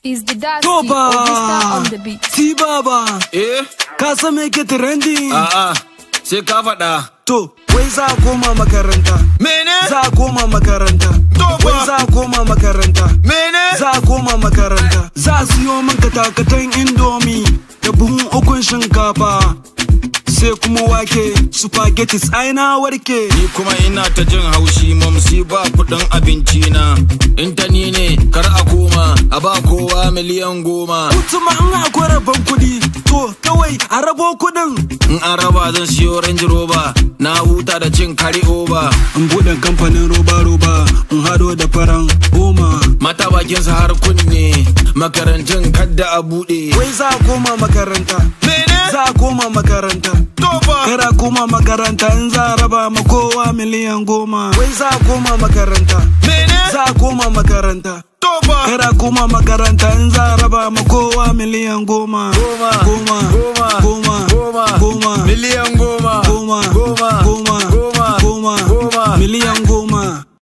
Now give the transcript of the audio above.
Is the Dusty Toba! Obista on the beat. Si baba, Eh? ka san me ke trending? A'a, sai ka faɗa. To, wai za a koma makaranta. Mene? Za a koma makaranta. Toba! Wai za a koma makaranta. Mene? Za a koma makaranta. Za a siyo min katakatan indomi da buhun ukun shinkafa. Sai kuma wake, spaghettis ai na warke. Ni kuma ina ta jin haushi mamsi ba kuɗin abinci na. In ta ni ne, kar a koma, a ba kowa miliyan goma. Kutuma in akwai rabon kuɗi, to kawai a rabo kuɗin. In an raba zan siyo Range Rover, na huta da cin kari over. In buɗe kamfanin roba-roba, in hado da faran goma. Mata bakinsa har kunne, makarantun kadda a buɗe. Wai za a koma makaranta. Mene? Za a koma makaranta. Toba! Kara koma makaranta in za a raba ma kowa miliyan goma. Wai za a koma makaranta. Mene? Za a koma makaranta. Toba! Kara koma makaranta in za a raba ma kowa miliyan goma. Goma. Goma. Goma. Goma.